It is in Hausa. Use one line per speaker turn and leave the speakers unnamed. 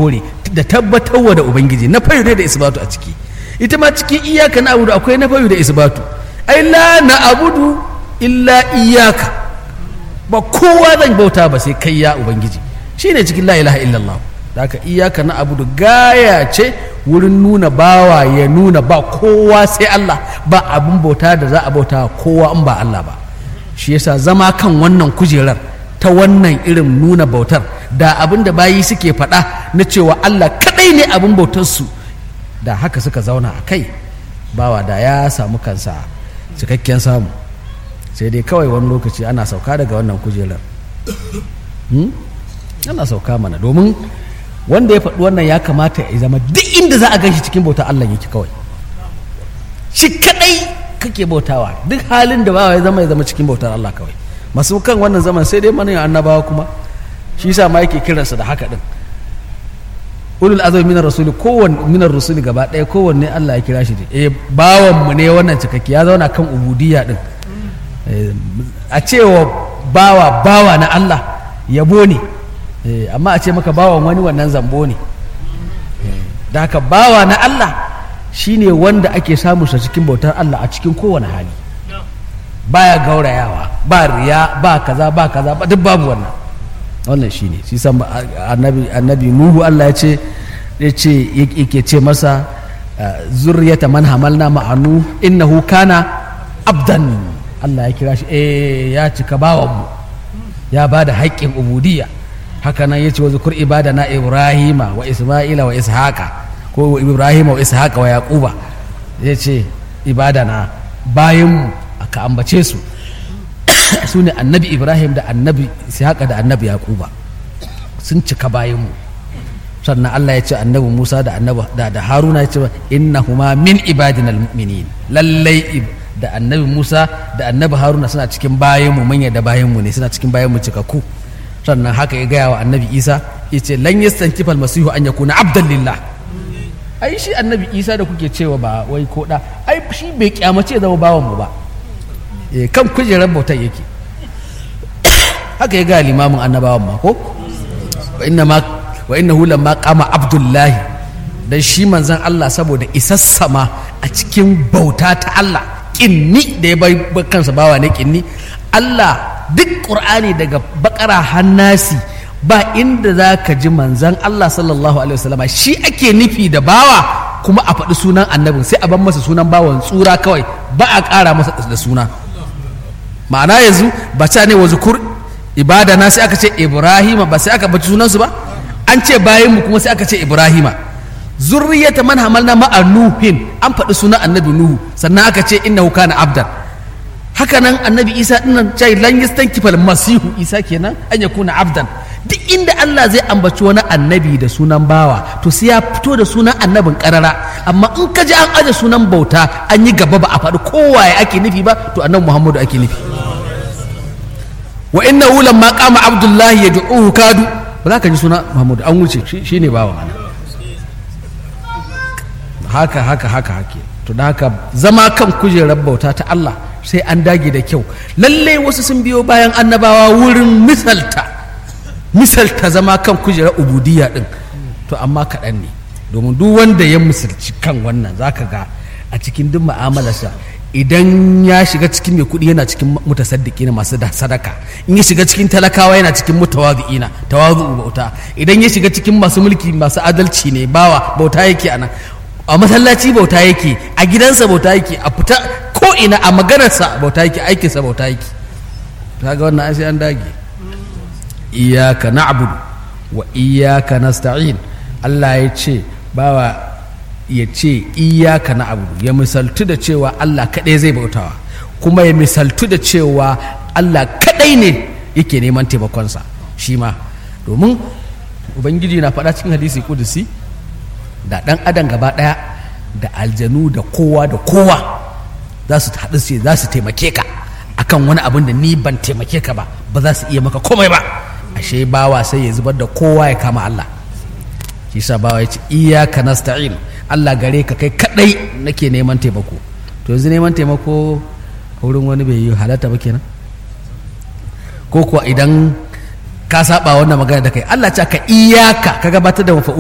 kore da tabbatarwa da ubangiji na fayu ne da isbatu a ciki ita ma cikin iyaka na abudu akwai na fayu da isbatu ai la na abudu illa iyaka ba kowa zan bauta ba sai kai ya ubangiji shine cikin la ilaha illallah da haka iyaka na abudu gaya ce wurin nuna bawa ya nuna ba kowa sai Allah ba abin bauta da za a bauta kowa in ba Allah ba shi yasa zama kan wannan kujerar ta wannan irin nuna bautar da abin da bayi suke faɗa na cewa Allah kaɗai ne abin bautarsu da haka suka zauna a kai bawa da ya samu kansa cikakken samu sai dai kawai wani lokaci ana sauka daga wannan kujerar ana sauka mana domin wanda ya faɗi wannan ya kamata ya zama duk inda za a gan shi cikin bautar Allah yake kawai shi kaɗai kake bautawa duk halin da bawa ya zama ya zama cikin bautar Allah kawai masu kan wannan zaman sai dai mana annabawa kuma shi yasa ma yake kiransa da haka din ulul azmi minar rasuli kowanne minar rasuli gaba ɗaya kowanne Allah ya kira shi ne eh bawan mu ne wannan cikakke ya zauna kan ubudiyya din a cewa bawa bawa na Allah yabo ne amma a ce maka bawan wani wannan zambo ne da haka bawa na Allah shine wanda ake samun sa cikin bautar Allah a cikin kowane hali baya gaurayawa ba riya ba kaza ba kaza ba duk babu wannan wannan shine shi san annabi annabi nuhu Allah ya ce ya ce yake ce masa zurriyata man hamalna ma'anu innahu kana abdan Allah ya kira shi eh ya cika bawan mu ya bada haƙƙin ubudiyya haka nan yace wa zukur ibadana ibrahima wa isma'ila wa ishaqa ko ibrahima wa ishaqa wa yaquba yace ibadana bayan aka ambace su su ne annabi ibrahim da annabi ishaqa da annabi yaquba sun cika bayanmu sannan allah ya ce annabi musa da annabi da, da haruna ya ce innahuma min ibadinal mu'minin lallai da annabi musa da annabi haruna suna cikin bayanmu manya da bayanmu ne suna cikin bayanmu cikakku sannan haka ya gaya wa annabi isa ya ce lan yastankifal masihu an yakuna abdan lillah ai shi annabi isa da kuke cewa ba wai ko da ai shi bai kyamace zama bawan mu ba kan kujerar bautar yake haka ya ga limamin annabawan ma ko wa inna ma wa innahu lamma qama abdullahi dan shi manzon Allah saboda isassama a cikin bauta ta Allah kinni da ya bai kansa bawa ne kinni Allah duk qur'ani daga bakara hannasi ba inda za ka ji manzan Allah sallallahu alaihi wasallama shi ake nufi da bawa kuma a faɗi sunan annabin sai a ban masa sunan bawan tsura kawai ba a ƙara masa da suna ma'ana yanzu ba ta ne wa zukur ibada na sai aka ce ibrahima ba sai aka baci sunansu ba an ce bayan mu kuma sai aka ce ibrahima zurriyata man hamalna ma'a nuhin an faɗi sunan annabi nuhu sannan aka ce innahu kana abdan haka nan annabi isa dinnan cai lan yastankifal masihu isa kenan an yakuna abdan duk inda Allah zai ambaci wani annabi da sunan bawa to sai ya fito da sunan annabin karara amma in ka ji an aje sunan bauta an yi gaba ba a faɗi kowaye ake nufi ba to annabi Muhammadu ake nufi wa inna wulan ma qama abdullahi yad'uhu kadu ba za ka ji suna Muhammadu an wuce shine bawan ana haka haka haka hake to da haka zama kan kujerar bauta ta Allah sai an dage da kyau lallai wasu sun biyo bayan annabawa wurin misalta misalta zama kan kujerar ubudiyya din to amma kaɗan ne domin duk wanda ya misalci kan wannan zaka ga a cikin duk mu'amalarsa idan ya shiga cikin mai kuɗi yana cikin mutasaddiki na masu da sadaka in ya shiga cikin talakawa yana cikin mutawazi'ina tawazu bauta idan ya shiga cikin masu mulki masu adalci ne bawa bauta yake a nan a masallaci bauta yake a gidansa bauta yake a fita ko ina a maganarsa bauta yake aikinsa bauta yake kaga wannan sai an dage iyaka na'budu wa iyaka nasta'in Allah ya ce bawa ya ce iyaka na'budu ya misaltu da cewa Allah kadai zai bautawa kuma ya misaltu da cewa Allah kadai ne yake neman taimakonsa shi ma domin ubangiji na faɗa cikin hadisi kudusi da ɗan adam gaba ɗaya da aljanu da kowa da kowa za su haɗu ce za su taimake ka akan wani abin da ni ban taimake ka ba ba za su iya maka komai ba ashe bawa sai ya zubar da kowa ya kama Allah shi sa bawa ya ce iyaka nasta'in Allah gare ka kai kadai nake neman taimako to yanzu neman taimako wurin wani bai yi halatta ba kenan ko kuwa idan ka saba wannan magana da kai Allah ce ka iyaka ka gabatar da mafa'ul